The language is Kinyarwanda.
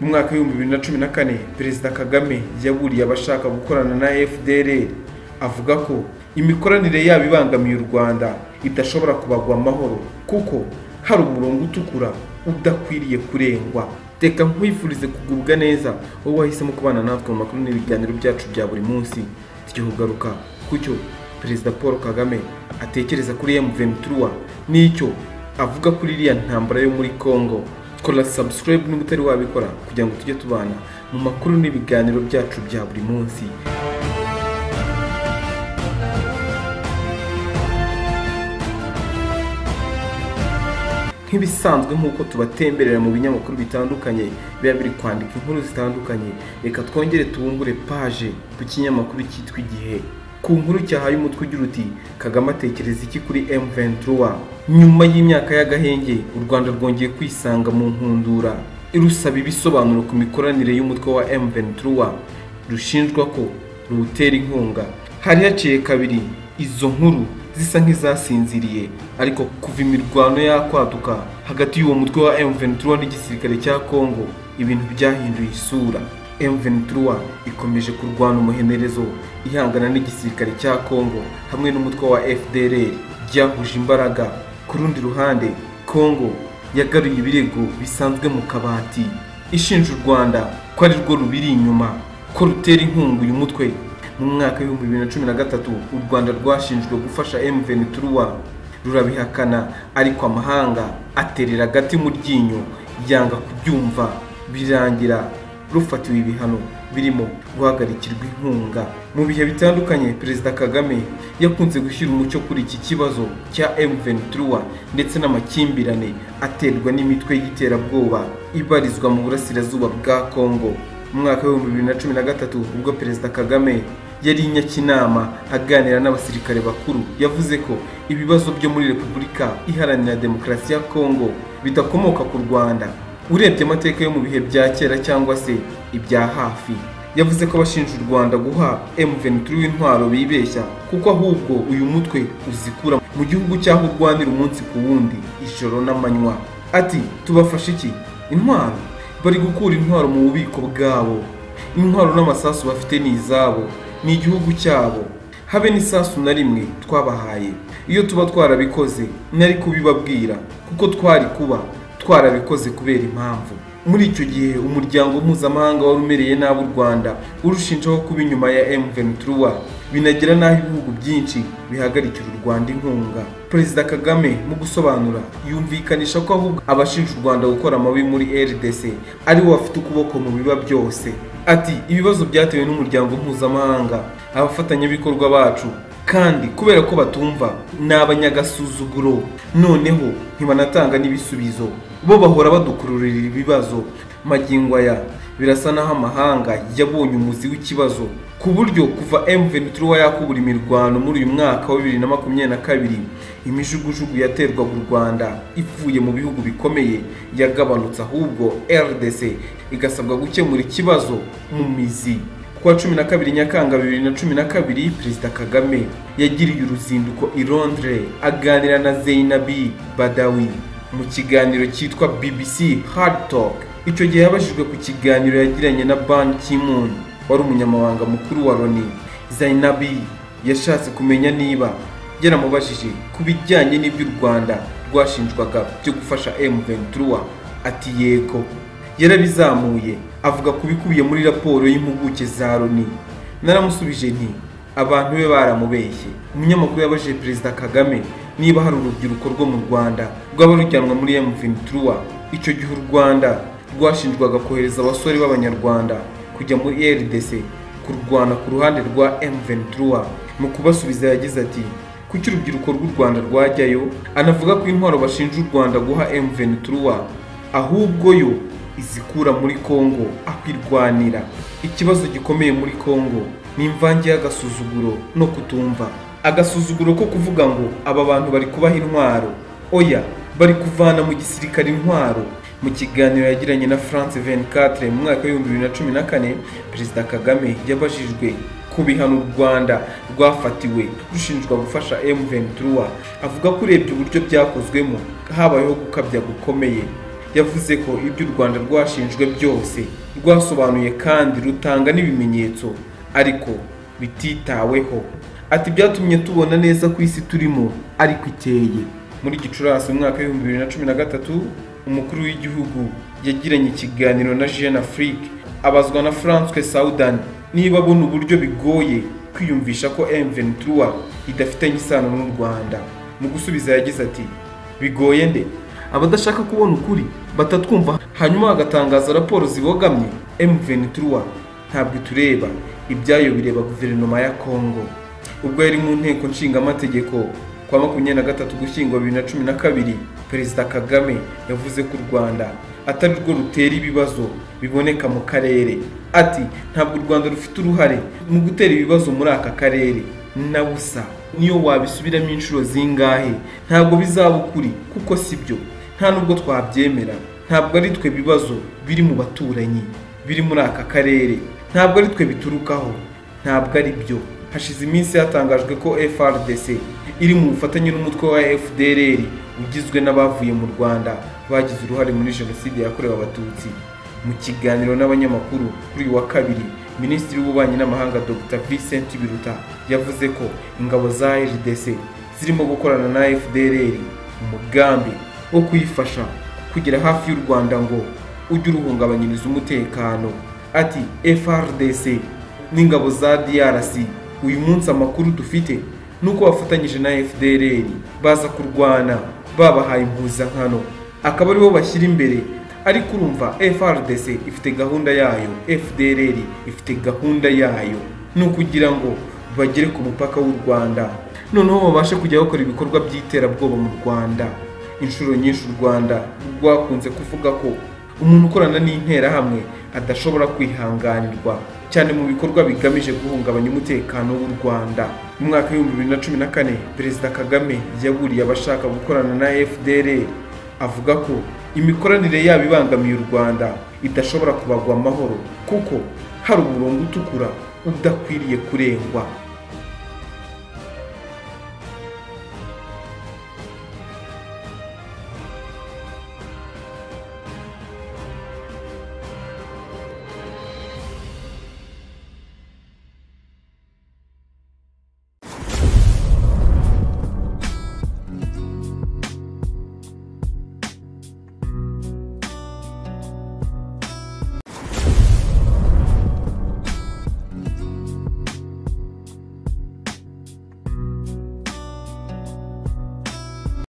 mu mwaka w'ibihumbi bibiri na cumi na kane perezida kagame yaburiye abashaka gukorana na fdr avuga ko imikoranire yabo ibangamiye u rwanda idashobora kubagwa amahoro kuko hari umurongo utukura udakwiriye kurengwa reka nkwifurize kugubwa neza wowe wahisemo kubana natwe mu makuru n'ibiganiro byacu bya buri munsi tujya kugaruka ku cyo perezida paul kagame atekereza kuri m23 n'icyo avuga kuri iriya ntambara yo muri congo kora subscribe niba utari wabikora kugira ngo tujye tubana mu makuru n'ibiganiro byacu bya buri munsi nk'ibisanzwe nk'uko tubatemberera mu binyamakuru bitandukanye biba biri kwandika inkuru zitandukanye reka twongere tubungure paje ku kinyamakuru cyitwa igihe ku nkuru cyahaye umutwe ugira uti kagame atekereza iki kuri m23 nyuma y'imyaka y'agahenge u rwanda rwongeye kwisanga mu nkundura irusaba ibisobanuro ku mikoranire y'umutwe wa m23 rushinjwa ko ruwutera inkunga hari haciye kabiri izo nkuru zisa nk'izasinziriye ariko kuva imirwano yakwaduka hagati y'uwo mutwe wa m23 n'igisirikare cya congo ibintu byahinduye isura M23 ikomeje kurwana umuhenerezo ihangana n'igisirikare cya Congo hamwe n'umutwe wa FDLR ryahuje imbaraga ku rundi ruhande Congo yagaruye ibirego bisanzwe mu kabati ishinja u Rwanda ko ari rwo rubiri inyuma ko rutera inkunga uyu mutwe mu mwaka w'ibihumbi bibiri na cumi na gatatu u Rwanda rwashinjwe gufasha M23 rurabihakana ariko amahanga aterera agati mu ryinyo yanga kubyumva birangira rufatiwe ibihano birimo guhagarikirwa inkunga mu bihe bitandukanye perezida kagame yakunze gushyira umucyo kuri iki kibazo cya m23 ndetse n'amakimbirane aterwa n'imitwe y'iterabwoba ibarizwa mu burasirazuba bwa congo mu mwaka w'ibihumbi bibiri na cumi na gatatu ubwo perezida kagame yari i nyakinama aganira n'abasirikare bakuru yavuze ko ibibazo byo muri repubulika iharanira demokarasi ya congo bidakomoka ku rwanda urebye amateka yo mu bihe bya kera cyangwa se ibya hafi yavuze ko abashinja u rwanda guha M23 w'intwaro bibeshya kuko ahubwo uyu mutwe uzikura mu gihugu cyaho urwanira umunsi ku wundi ijoro n'amanywa ati tubafashe iki intwaro bari gukura intwaro mu bubiko bwabo intwaro n'amasasu bafite ni izabo ni igihugu cyabo habe n'isasu na rimwe twabahaye iyo tuba twarabikoze nari kubibabwira kuko twari kuba twarabikoze kubera impamvu muri icyo gihe umuryango mpuzamahanga wari umereye nabi u rwanda urushinjaho kuba inyuma ya m23 binagera n'aho ibihugu byinshi bihagarikira u rwanda inkunga perezida kagame mu gusobanura yumvikanisha ko ahubwo abashinja u rwanda gukora amabi muri rdc ari we bafite ukuboko mu biba byose ati ibibazo byatewe n'umuryango mpuzamahanga abafatanyabikorwa bacu kandi kubera ko batumva ni abanyagasuzuguro noneho ntibanatanga n'ibisubizo bo bahora badukururira ibibazo magingo aya birasa naho amahanga yabonye umuzi w'ikibazo ku buryo kuva M23 yakubura imirwano muri uyu mwaka wa 2022 imijugujugu yaterwaga u Rwanda ivuye mu bihugu bikomeye yagabanutse ahubwo RDC igasabwa gukemura ikibazo mu mizi kuwa cumi na kabiri nyakanga bibiri na cumi na kabiri perezida kagame yagiriye uruzinduko i londres aganira na zeinabi badawi mu kiganiro cyitwa bbc hard talk icyo gihe yabajijwe ku kiganiro yagiranye na ban kimun wari umunyamabanga mukuru wa loni zainabi yashatse kumenya niba yaramubajije ku bijyanye n'ibyo u rwanda rwashinjwaga byo gufasha m23 ati yego yarabizamuye avuga ku bikubiye muri raporo y'impuguke za loni naramusubije nti abantu be baramubeshye umunyamakuru yabajije perezida kagame niba hari urubyiruko rwo mu rwanda rwaba rujyanwa muri m23 icyo gihe u rwanda rwashinjwaga kohereza abasore b'abanyarwanda kujya muri rdc kurwana ku ruhande rwa m23 mu kubasubiza yagize ati kuki urubyiruko rw'u rwanda rwajyayo anavuga ko intwaro bashinja u rwanda guha m23 ahubwo yo izikura muri Congo akwirwanira ikibazo gikomeye muri Congo ni imvange y'agasuzuguro no kutumva agasuzuguro ko kuvuga ngo aba bantu bari kubaha intwaro oya bari kuvana mu gisirikare intwaro mu kiganiro yagiranye na France 24 mu mwaka w'ibihumbi bibiri na cumi na kane perezida Kagame yabajijwe ku bihano u Rwanda rwafatiwe rushinjwa gufasha M23 avuga ko urebye uburyo byakozwemo habayeho gukabya gukomeye yavuze ko ibyo u rwanda rwashinjwe byose rwasobanuye kandi rutanga n'ibimenyetso ariko bititaweho ati byatumye tubona neza ko isi turimo ariko ikeye muri gicurasi mu mwaka w'ibihumbi bibiri na cumi na gatatu umukuru w'igihugu yagiranye ikiganiro na jeanne afrique abazwa na francois saudan niba abona uburyo bigoye kwiyumvisha ko M23 idafitanye isano n'u Rwanda mu gusubiza yagize ati bigoye nde abadashaka kubona ukuri batatwumva hanyuma bagatangaza raporo zibogamye M23 ntabwo itureba ibyayo bireba guverinoma ya Congo ubwo yari mu nteko nshingamategeko kwa makumyabiri na gatatu gushyingwa bibiri na cumi na kabiri perezida kagame yavuze ko u rwanda atari rwo rutera ibibazo biboneka mu karere ati ntabwo u rwanda rufite uruhare mu gutera ibibazo muri aka karere na busa niyo wabisubiramo inshuro zingahe ntabwo bizaba ukuri kuko si byo nta nubwo twabyemera ntabwo ari twe bibazo biri mu baturanyi biri muri aka karere ntabwo ari twe biturukaho ntabwo ari byo hashize iminsi hatangajwe ko FRDC iri mu bufatanye n'umutwe wa FDLR ugizwe n'abavuye mu Rwanda bagize uruhare muri jenoside yakorewe abatutsi mu kiganiro n'abanyamakuru kuri uyu wa kabiri minisitiri w'ububanyi n'amahanga Dr Vincent Biruta yavuze ko ingabo za RDC zirimo gukorana na FDLR umugambi wo kuyifasha kugera hafi y'u Rwanda ngo ujye uruhungabanyiriza umutekano ati FRDC n'ingabo za DRC uyu munsi amakuru dufite ni uko bafatanyije na FDLR baza kurwana babahaye impuzankano akaba aribo bashyira imbere ariko urumva FRDC ifite gahunda yayo FDLR ifite gahunda yayo ni ukugira ngo bagere ku mupaka w'u Rwanda noneho babashe kujya bakora ibikorwa by'iterabwoba mu Rwanda inshuro nyinshi u Rwanda rwakunze kuvuga ko umuntu ukorana n'interahamwe adashobora kwihanganirwa cyane mu bikorwa bigamije guhungabanya umutekano w'u Rwanda mu mwaka w'ibihumbi bibiri na cumi na kane perezida Kagame yaburiye abashaka gukorana na FDLR avuga ko imikoranire yabo ibangamiye u Rwanda idashobora kubagwa amahoro kuko hari umurongo utukura udakwiriye kurengwa